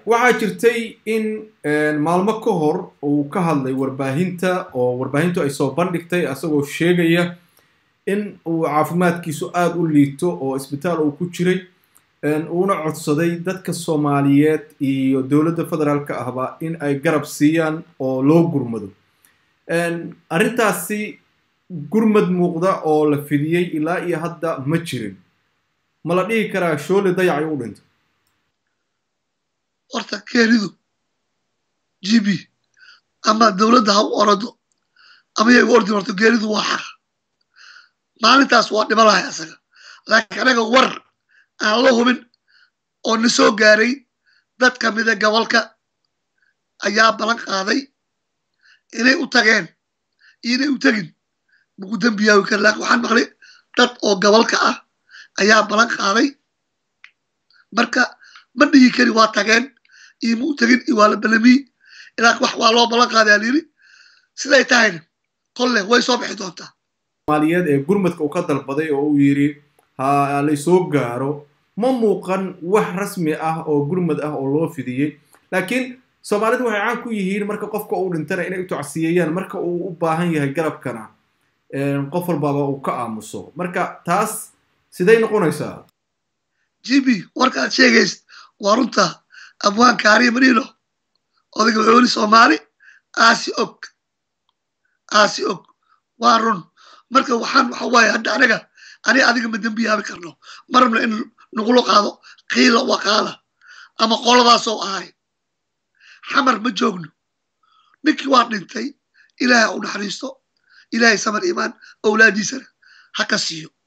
waxaa jirtay in maalmo ka hor uu ka hadlay warbaahinta oo warbaahintu ay soo bandhigtay asagoo sheegaya in uu caafimaadkiisu aada u liito oo isbitaal uu ku jiray uuna codsaday dadka soomaaliyeed iyo dowladda federaalka ahba in ay garab siiyaan oo loo gurmado arrintaasi gurmad muuqda oo la fidiyey ilaa iyo hadda ma jirin ma la dhihi karaa shoole dayacay u dhintay horta keenidu g b ama dowladda ha u orado ama iyaga ordi horto geenidu waa xaq maalintaas waa dhima lahay asaga laakiin anaga war aan la hubin oo na soo gaaray dad ka mida gobolka ayaa ballan qaaday inay u tageen iyo inay u tegin maku dembiyaawi kara lakin waxaan maqlay dad oo gobolka ah ayaa ballan qaaday marka ma dhigi kari waa tageen iyo ma u tegin iyo waa la balamiy ilaa wax waa loo ballan qaaday alyiri siday tahayna kolle way soo bixi doontaa soomaaliyeed ee gurmadka uu ka dalbaday oo uu yidhi ha laysoo gaaro ma muuqan wax rasmi ah oo gurmad ah oo loo fidiyey laakiin soomaalidu waxay caan ku yihiin marka qofka uu dhintana inay u tocsiyeeyaan marka uu u baahan yahay garabkana qof walbaba uu ka aamuso marka taas siday noqonaysaa g b warkaad sheegaysid waa runta abwaan kaariya marino odayga wuxuu yiri soomaali aasi og aasi og waa run marka waxaan waxa waaye hadda anaga ani adiga ma dembiyaabi karno marabna in nagula qaado qiila waqaala ama qoladaasoo ahay xamar ma joogno ninkii waa dhintay ilaahay u naxariisto ilaahay samar imaan awlaadiisana ha ka siiyo